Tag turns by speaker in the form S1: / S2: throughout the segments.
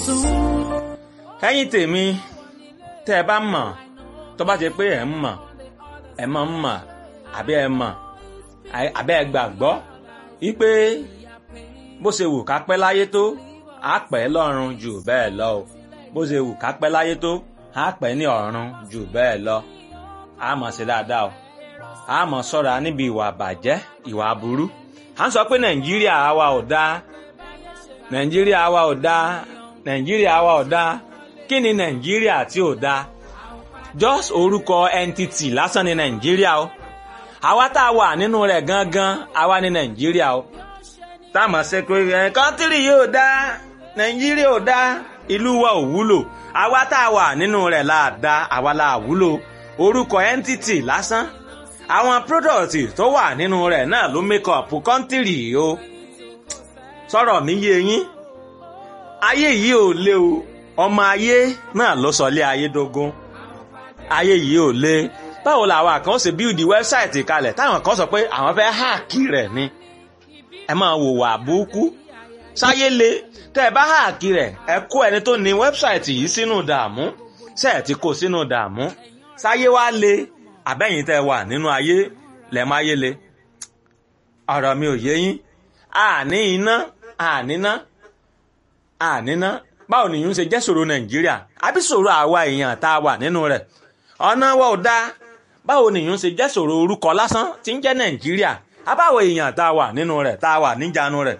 S1: ẹ̀yin tèmi tẹ́ ẹ bá mọ̀ tó bá jẹ́ pé ẹ ń mọ̀ ẹ mọ̀ ń mọ̀ àbí ẹ mọ̀ àbí ẹ gbàgbọ́ wípé bó ṣe wù ká pẹ́ láyé tó á pẹ́ lọ́run jù bẹ́ẹ̀ lọ o bó ṣe wù ká pẹ́ láyé tó á pẹ́ ní ọ̀run jù bẹ́ẹ̀ lọ á mọ̀ ṣe dáadáa o á mọ̀ ṣọ́ra níbi ìwà àbàjẹ́ ìwà aburú à ń sọ pé nàìjíríà wa ò dáa nàìjíríà wa ò dáa nàìjíríà wa ò dáa kí ni nàìjíríà tí ò dáa just orúkọ entity lásán ni nàìjíríà o àwa tá a wà nínú rẹ̀ gangan àwa ni nàìjíríà o táàmù ṣe pé ẹ kọ́ńtírì yóò dá nàìjíríà ò dá ìlú wa ò wúlò àwa tá a wà nínú rẹ̀ là dá àwa là wúlò orúkọ entity lásán àwọn product tó wà nínú rẹ̀ náà ló make up kọ́ńtírì o sọ̀rọ̀ mi yé yín ayé yìí ò lé o ọmọ ayé náà ló sọ lé ayé dógún ayé yìí ò lé báwo làwọn kan ṣe build wẹ́bsáìtì kalẹ̀ táwọn kan sọ pé àwọn fẹ́ háàkì rẹ̀ ni ẹ máa wò wà búkú sáyé le tẹ́ ẹ bá háàkì rẹ̀ ẹ kó ẹni tó ní wẹ́bsáìtì yìí sínú dààmú ṣe ẹ ti kó sínú dààmú sáyé wá le àbẹ́yìn tẹ́ wà nínú ayé lẹ̀ máa yé le ọ̀rọ̀ mi ò yé yín àní iná àníná àníná báwo nìyún ṣe jẹ́ ṣòro nàìjíríà àbí ṣòro àwa èèyàn tá a wà nínú rẹ̀ ọ̀nà wa ò dáa báwo nìyún ṣe jẹ́ ṣòro orúkọ lásán tí ń jẹ́ nàìjíríà àbáwo èèyàn tá a wà nínú rẹ̀ tá a wà níjànú rẹ̀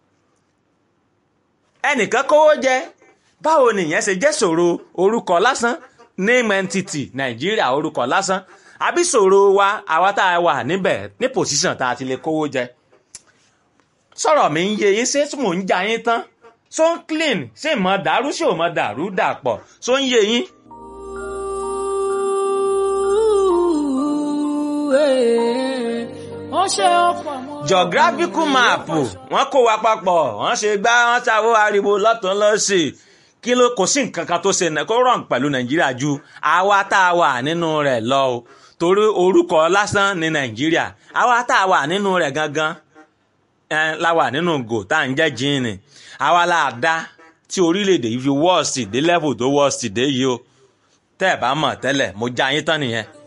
S1: ẹnìkan kówó jẹ báwo nìyẹn ṣe jẹ́ ṣòro orúkọ lásán name entity nàìjíríà orúkọ lásán àbí ṣòro wa àwa tá a wà níbẹ̀ ní pòsíṣàn tá a ti lè kówó jẹ sọ̀rọ̀ mi ń yé yín ṣé mò ń ja yín tán so ń clean ṣé ìmọ̀ dàrú ṣé ò mọ̀ dàrú dàpọ̀ so ń yé yín. geographical map wọ́n kó wa papọ̀ wọ́n ṣe gbá wọ́n ṣàwọ́ ariwo lọ́tún lọ́sì kí ló kò sí nǹkan kan tó ṣe kó rọrùn pẹ̀lú nàìjíríà ju àwa tá a wà nínú rẹ̀ lọ o torí orúkọ lásán ní nàìjíríà àwa tá a wà nínú rẹ̀ gangan la wà nínú gò tá à ń jẹ́ jíìnì àwa la dá tí orílẹ̀-èdè yìí fi wọ́ọ̀sì dé level tó wọ́ọ̀sì dé yìí o tẹ́ ẹ̀ bá mọ̀ tẹ́lẹ̀ mo já yín tán nìyẹn.